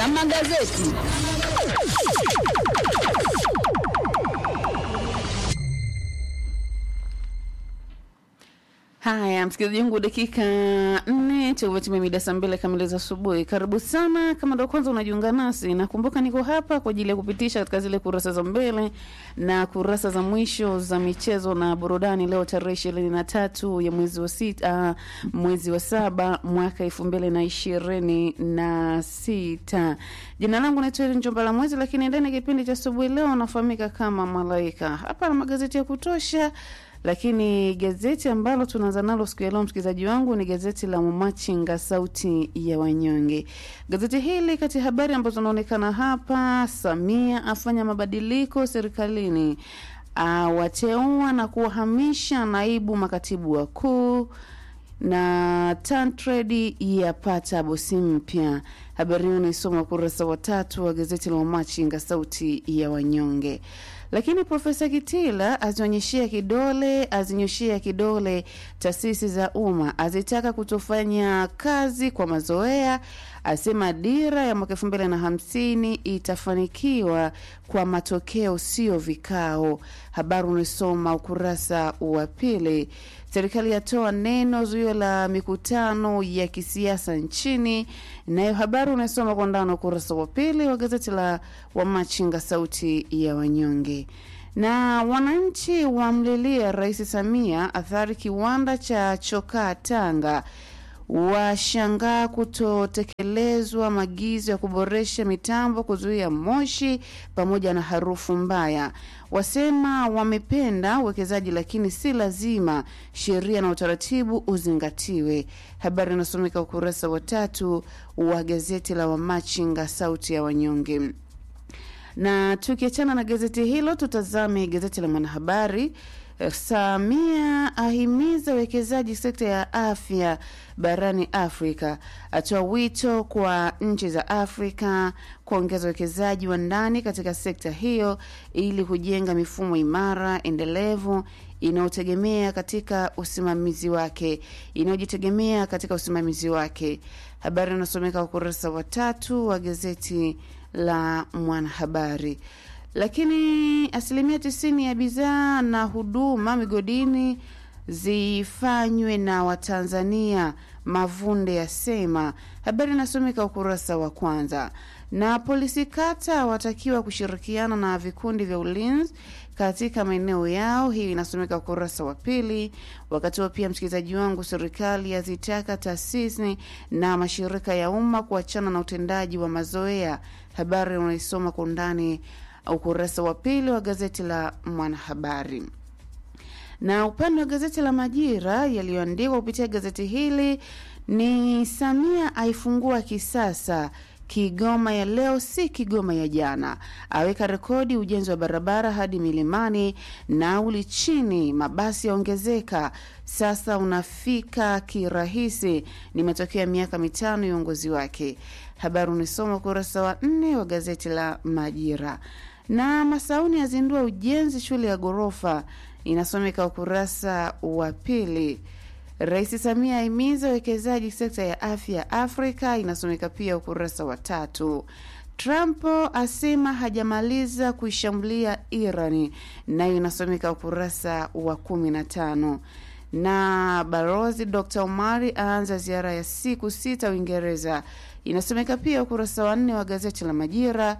na magazeti. Haya, msikilizaji wangu, dakika nne tumetimia mida saa mbili kamili za asubuhi. Karibu sana, kama ndo kwanza unajiunga nasi, nakumbuka niko hapa kwa ajili ya kupitisha katika zile kurasa za mbele na kurasa za mwisho za michezo na burudani. Leo tarehe ishirini na tatu ya mwezi wa sita, uh, mwezi wa saba mwaka elfu mbili na ishirini na sita. Jina langu naitwa Ellen Njomba la Mwezi, lakini ndani ya kipindi cha asubuhi leo nafahamika kama Malaika. Hapa na magazeti ya kutosha lakini gazeti ambalo tunaanza nalo siku ya leo, msikilizaji wangu, ni gazeti la Mumachinga, sauti ya wanyonge. Gazeti hili kati ya habari ambazo zinaonekana hapa, Samia afanya mabadiliko serikalini, awateua na kuwahamisha naibu makatibu wakuu na Tantrade yapata bosi mpya. Habari hiyo unaisoma ukurasa wa tatu wa gazeti la Wamachinga sauti ya wanyonge. Lakini Profesa Kitila azionyeshea kidole azinyoshea kidole taasisi za umma, azitaka kutofanya kazi kwa mazoea, asema dira ya mwaka elfu mbili na hamsini itafanikiwa kwa matokeo, sio vikao. Habari unaisoma ukurasa wa pili. Serikali yatoa neno zuio la mikutano ya kisiasa nchini, nayo habari unasoma kwa ndani ukurasa wa pili wa gazeti la Wamachinga sauti ya wanyonge. Na wananchi wamlilia Rais Samia athari kiwanda cha chokaa Tanga washangaa kutotekelezwa maagizo ya kuboresha mitambo kuzuia moshi pamoja na harufu mbaya. Wasema wamependa uwekezaji, lakini si lazima sheria na utaratibu uzingatiwe. Habari inasomeka ukurasa wa tatu wa gazeti la Wamachinga sauti ya wanyonge. Na tukiachana na gazeti hilo, tutazame gazeti la Mwanahabari. Samia ahimiza uwekezaji sekta ya afya barani Afrika, atoa wito kwa nchi za Afrika kuongeza uwekezaji wa ndani katika sekta hiyo ili kujenga mifumo imara endelevu inayotegemea katika usimamizi wake inayojitegemea katika usimamizi wake. Habari inasomeka ukurasa wa tatu wa gazeti la Mwanahabari. Lakini asilimia tisini ya bidhaa na huduma migodini zifanywe na Watanzania, Mavunde yasema. Habari inasomeka ukurasa wa kwanza. Na polisi kata watakiwa kushirikiana na vikundi vya ulinzi katika maeneo yao. Hii inasomeka ukurasa wa pili. Wakati huo pia, msikilizaji wangu, serikali yazitaka taasisi na mashirika ya umma kuachana na utendaji wa mazoea. Habari unaisoma kwa undani ukurasa wa pili wa gazeti la Mwanahabari. Na upande wa gazeti la Majira yaliyoandikwa kupitia gazeti hili ni Samia aifungua kisasa Kigoma ya leo si Kigoma ya jana, aweka rekodi ujenzi wa barabara hadi milimani, nauli chini, mabasi yaongezeka, sasa unafika kirahisi. Ni matokeo ya miaka mitano ya uongozi wake. Habari unisoma ukurasa wa nne wa gazeti la Majira. Na Masauni yazindua ujenzi shule ya ghorofa, inasomeka ukurasa wa pili. Rais Samia ahimiza uwekezaji sekta ya afya Afrika, inasomeka pia ukurasa wa tatu. Trump asema hajamaliza kuishambulia Irani, nayo inasomeka ukurasa wa kumi na tano. Na balozi Dr Omari aanza ziara ya siku sita Uingereza, inasomeka pia ukurasa wa nne wa gazeti la Majira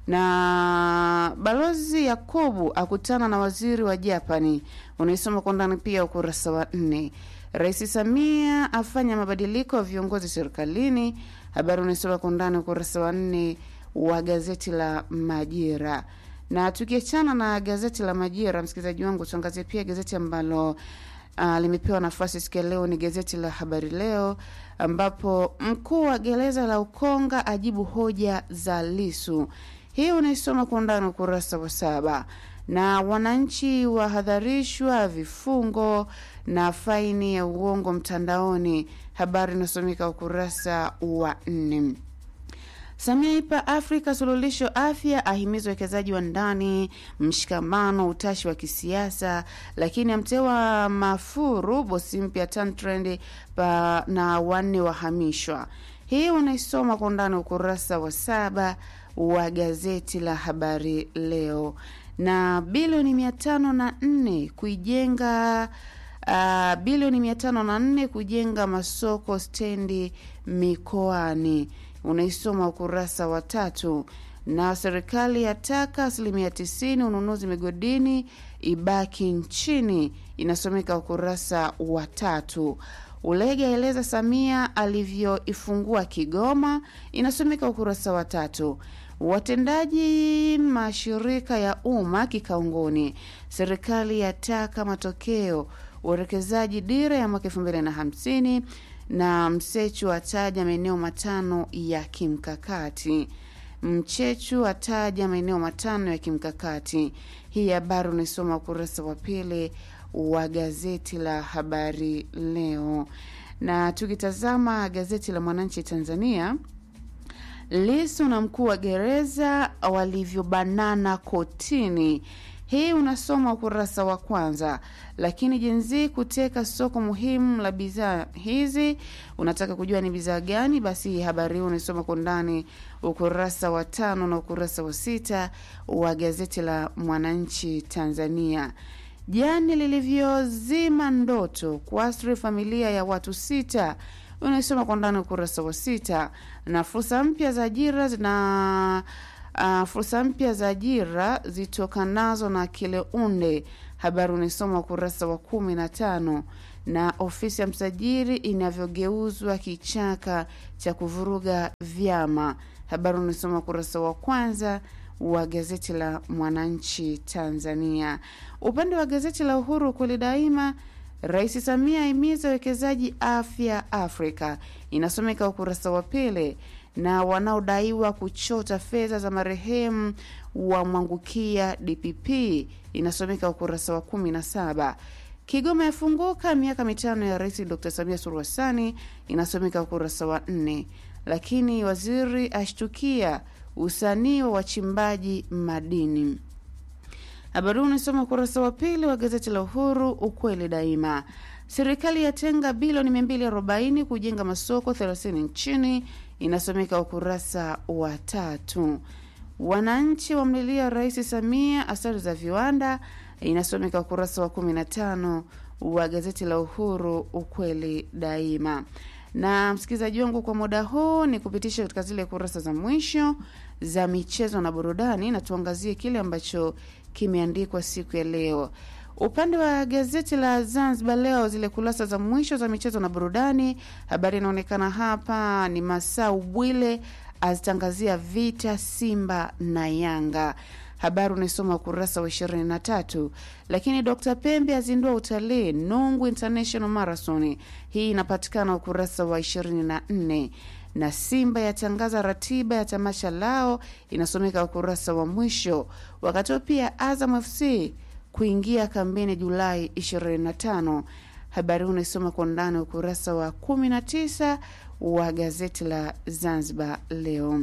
na balozi Yakubu akutana na waziri wa Japani, unaisoma kwa ndani pia ukurasa wa nne. Rais Samia afanya mabadiliko ya viongozi serikalini, habari unaisoma kwa ndani ukurasa wa nne wa gazeti la Majira. Na tukiachana na gazeti la Majira, msikilizaji wangu, tuangazie pia gazeti ambalo uh, limepewa nafasi siku ya leo ni gazeti la Habari Leo, ambapo mkuu wa gereza la Ukonga ajibu hoja za Lisu. Hii unaisoma kwa undani ukurasa wa saba. Na wananchi wahadharishwa vifungo na faini ya uongo mtandaoni, habari inasomeka ukurasa wa nne. Samia ipa Afrika suluhisho afya, ahimiza uwekezaji wa ndani, mshikamano, utashi wa kisiasa, lakini amtewa Mafuru bosi mpya Tantrend na wanne wahamishwa. Hii unaisoma kwa undani ukurasa wa saba wa gazeti la Habari Leo. Na bilioni mia tano na nne kuijenga uh, bilioni mia tano na nne kujenga masoko stendi mikoani, unaisoma ukurasa wa tatu. Na serikali yataka asilimia tisini ununuzi migodini ibaki nchini, inasomeka ukurasa wa tatu. Ulege aeleza Samia alivyoifungua Kigoma, inasomeka ukurasa wa tatu. Watendaji mashirika ya umma kikaunguni, serikali yataka matokeo uwekezaji dira ya mwaka elfu mbili na hamsini na Msechu ataja maeneo matano ya kimkakati. Mchechu ataja maeneo matano ya kimkakati. Hii habari unaisoma ukurasa wa pili wa gazeti la Habari Leo. Na tukitazama gazeti la Mwananchi Tanzania, Lisu na mkuu wa gereza walivyobanana kotini. Hii unasoma ukurasa wa kwanza. Lakini jenzi kuteka soko muhimu la bidhaa hizi, unataka kujua ni bidhaa gani? Basi habari hii unaisoma kwa ndani ukurasa wa tano na ukurasa wa sita wa gazeti la Mwananchi Tanzania. Jani lilivyozima ndoto kuasri familia ya watu sita unaisoma kwa ndani ukurasa wa sita. Na fursa mpya za ajira zina uh, fursa mpya za ajira zitokanazo na Kileunde, habari unaisoma ukurasa wa kumi na tano. Na ofisi ya msajili inavyogeuzwa kichaka cha kuvuruga vyama, habari unaisoma ukurasa wa kwanza wa gazeti la Mwananchi Tanzania. Upande wa gazeti la Uhuru kweli daima Rais Samia ahimiza wekezaji afya Afrika, inasomeka ukurasa wa pili. Na wanaodaiwa kuchota fedha za marehemu wa mwangukia DPP, inasomeka ukurasa wa kumi na saba. Kigoma yafunguka miaka mitano ya Rais Dr Samia Suluhu Hassani, inasomeka ukurasa wa nne. Lakini waziri ashtukia usanii wa wachimbaji madini Habari huu unasoma ukurasa wa pili wa gazeti la Uhuru, ukweli daima. Serikali yatenga bilioni 240 kujenga masoko 30 nchini, inasomeka ukurasa wa tatu. Wananchi wamlilia Rais Samia athari za viwanda, inasomeka ukurasa wa 15 wa gazeti la Uhuru, ukweli daima. Na msikilizaji wangu, kwa muda huu ni kupitisha katika zile kurasa za mwisho za michezo na burudani, na tuangazie kile ambacho kimeandikwa siku ya leo. Upande wa gazeti la Zanzibar Leo, zile kurasa za mwisho za michezo na burudani, habari inaonekana hapa ni Masau Bwile azitangazia vita Simba na Yanga. Habari unaisoma ukurasa wa ishirini na tatu. Lakini Dr Pembe azindua utalii Nungu International Marathon, hii inapatikana ukurasa wa ishirini na nne na Simba yatangaza ratiba ya tamasha lao inasomeka ukurasa wa mwisho. Wakati huo pia Azam FC kuingia kambini Julai 25. Habari huu unaisoma kwa ndani ukurasa wa 19 wa gazeti la Zanzibar Leo.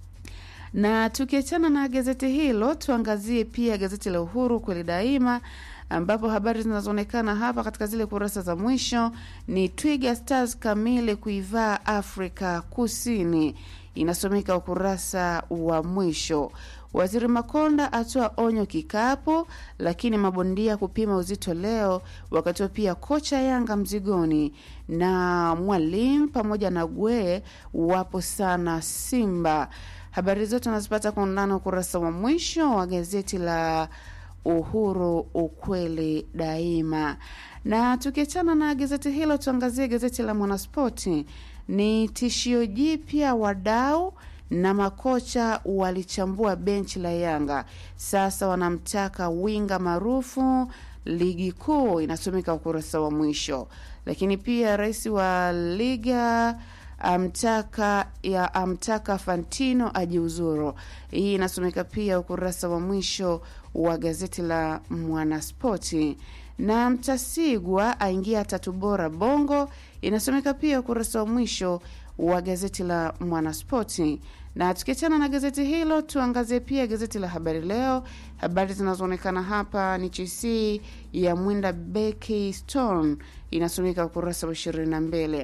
Na tukiachana na gazeti hilo, tuangazie pia gazeti la Uhuru kweli daima ambapo habari zinazoonekana hapa katika zile kurasa za mwisho ni Twiga Stars kamili kuivaa Afrika Kusini, inasomeka ukurasa wa mwisho. Waziri Makonda atoa onyo kikapu, lakini mabondia kupima uzito leo. Wakati huo pia kocha Yanga mzigoni na mwalimu pamoja na Gwe wapo sana Simba. Habari zote unazipata kwa undani ukurasa wa mwisho wa gazeti la Uhuru ukweli daima. Na tukiachana na gazeti hilo, tuangazie gazeti la Mwanaspoti. Ni tishio jipya, wadau na makocha walichambua benchi la Yanga, sasa wanamtaka winga maarufu ligi kuu, inasomeka ukurasa wa mwisho. Lakini pia rais wa liga amtaka ya amtaka Fantino ajiuzuru. Hii inasomeka pia ukurasa wa mwisho wa gazeti la Mwanaspoti. Na Mtasigwa aingia tatu bora Bongo, inasomeka pia ukurasa wa mwisho wa gazeti la Mwanaspoti. Na tukiachana na gazeti hilo, tuangazie pia gazeti la Habari Leo. Habari zinazoonekana hapa ni CC ya mwinda Becky Stone, inasomeka ukurasa wa ishirini na mbili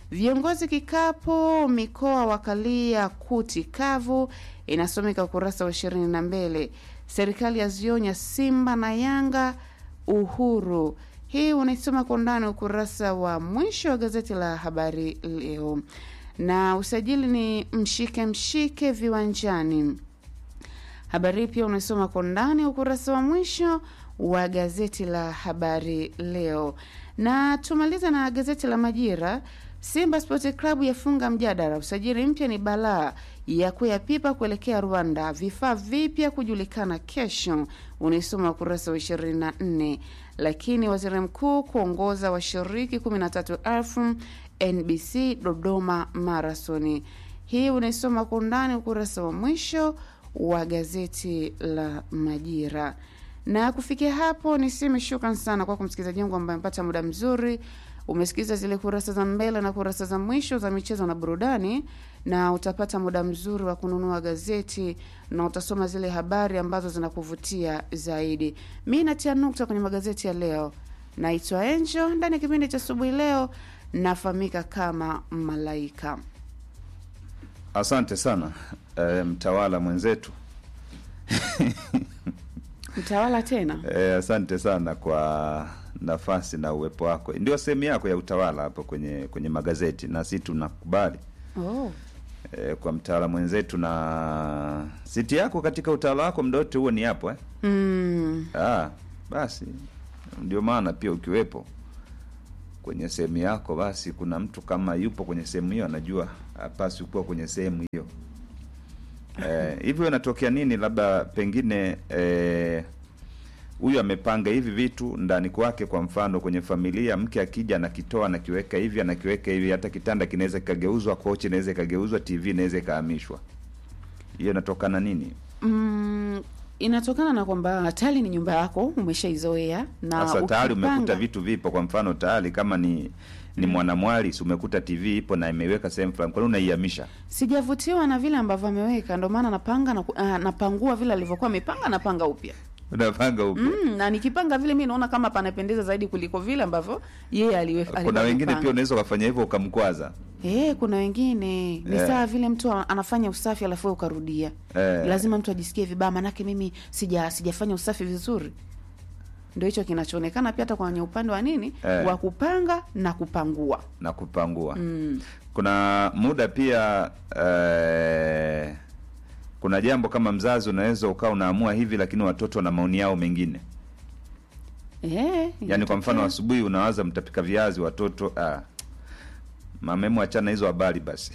Viongozi kikapo mikoa wakalia kuti kavu, inasomeka ukurasa wa ishirini na mbili. Serikali yazionya Simba na Yanga Uhuru. Hii unaisoma kwa undani ukurasa wa mwisho wa gazeti la Habari Leo. Na usajili ni mshike mshike viwanjani. Habari hii pia unaisoma kwa undani ukurasa wa mwisho wa gazeti la Habari Leo. Na tumaliza na gazeti la Majira. Simba Sports Club yafunga mjadala, usajili mpya ni balaa ya kuyapipa kuelekea Rwanda, vifaa vipya kujulikana kesho, unaisoma ukurasa wa 24. Lakini waziri mkuu kuongoza washiriki 13,000 NBC Dodoma Marathon. Hii unaisoma kwa undani ukurasa wa mwisho wa gazeti la Majira. Na kufikia hapo niseme shukran sana kwako msikilizaji wangu ambaye amepata muda mzuri umesikiza zile kurasa za mbele na kurasa za mwisho za michezo na burudani, na utapata muda mzuri wa kununua gazeti na utasoma zile habari ambazo zinakuvutia zaidi. Mi natia nukta kwenye magazeti ya leo. Naitwa Enjo, ndani ya kipindi cha asubuhi leo nafahamika kama Malaika. Asante sana e, mtawala mwenzetu Mtawala tena e, asante sana kwa nafasi na uwepo wako. Ndio sehemu yako ya utawala hapo kwenye kwenye magazeti, na si tunakubali oh. e, kwa mtawala mwenzetu, na siti yako katika utawala wako muda wote huo ni hapo eh? mm. Ah, basi ndio maana pia ukiwepo kwenye sehemu yako, basi kuna mtu kama yupo kwenye sehemu hiyo anajua hapaswi kuwa kwenye sehemu hiyo. Eh, hivyo inatokea nini? Labda pengine eh, huyu amepanga hivi vitu ndani kwake. Kwa mfano kwenye familia, mke akija anakitoa anakiweka hivi anakiweka hivi, hata kitanda kinaweza kikageuzwa, kochi inaweza ikageuzwa, TV inaweza ikahamishwa. Hiyo inatokana nini? Mm, inatokana na kwamba tayari ni nyumba yako umeshaizoea, na Sasa tayari ukipanga- umekuta vitu vipo. Kwa mfano tayari kama ni ni mwanamwali, si umekuta TV ipo na imeweka sehemu fulani, kwa nini unaihamisha? sijavutiwa na vile ambavyo ameweka, ndio maana napanga na, uh, napangua vile alivyokuwa amepanga, napanga upya Unapanga upya. mm, na nikipanga vile mi naona kama panapendeza zaidi kuliko vile ambavyo yeye aliweka. Kuna alikuwa wengine amepanga. pia unaweza ukafanya hivyo ukamkwaza. Eh, kuna wengine ni Eh. sawa vile mtu a- anafanya usafi alafu wewe ukarudia. Eh. Lazima mtu ajisikie vibaya, manake mimi sija sijafanya usafi vizuri. Ndio hicho kinachoonekana pia hata kwenye upande wa nini Eh. wa kupanga na kupangua. na kupangua Mm. kuna muda pia eh, kuna jambo kama mzazi unaweza ukawa unaamua hivi lakini watoto na maoni yao mengine Eh, yaani kwa inatokea. mfano asubuhi unawaza mtapika viazi watoto ah, mamemu achana hizo habari basi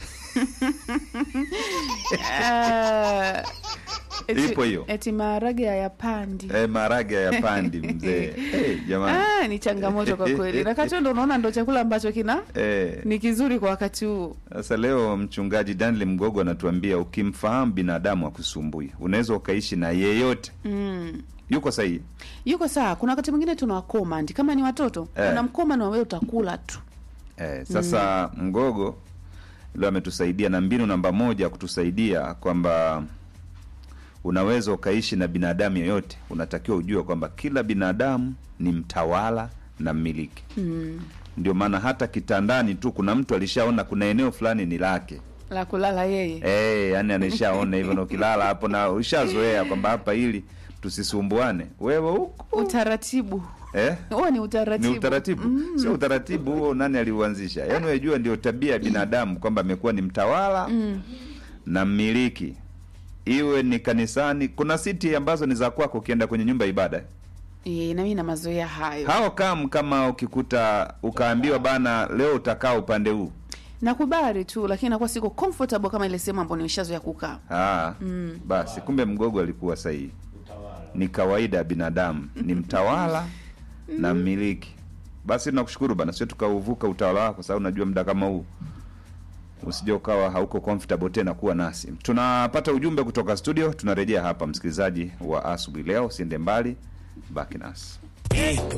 Ah, eti- Ipo hiyo. Eti maharage hayapandi. eh, maharage ya pandi mzee hey, jamani Ah, ni changamoto kwa kweli. Na wakati huo ndo unaona ndo chakula ambacho kina eh, ni kizuri kwa wakati huu. Sasa leo mchungaji Daniel Mgogo anatuambia ukimfahamu binadamu akusumbui, unaweza ukaishi na yeyote. Mm. Yuko sahihi? Yuko sawa. Kuna wakati mwingine tuna wakomand kama ni watoto, Eh. unamkoma na wewe utakula tu. Eh, sasa Mgogo leo ametusaidia na mbinu namba moja kutusaidia kwamba unaweza ukaishi na binadamu yeyote. Unatakiwa ujue kwamba kila binadamu ni mtawala na mmiliki. Mm. Ndio maana hata kitandani tu kuna mtu alishaona kuna eneo fulani ni lake. La kulala yeye. Eh, yani anaishaona hivyo na ukilala hapo na ushazoea kwamba hapa hili tusisumbuane. Wewe huko Utaratibu. eh? Huo ni utaratibu. Ni utaratibu. Sio utaratibu huo nani aliuanzisha? Yaani unajua ndio tabia ya binadamu kwamba amekuwa ni mtawala Mm. na mmiliki. Iwe ni kanisani, kuna siti ambazo ni za kwako ukienda kwenye nyumba ya ibada. Eh, na mimi na mazoea hayo. Hao kam kama ukikuta ukaambiwa bana leo utakaa upande huu. Nakubali tu lakini nakuwa siko comfortable kama ile sehemu ambayo nimeshazoea kukaa. Ah, Mm. basi kumbe mgogo alikuwa sahihi. Ni kawaida ya binadamu, ni mtawala na mmiliki. Basi tunakushukuru bana, sio tukauvuka utawala wako, sababu unajua muda kama huu usije ukawa hauko comfortable tena kuwa nasi. Tunapata ujumbe kutoka studio, tunarejea hapa. Msikilizaji wa asubuhi leo, usiende mbali, baki nasi.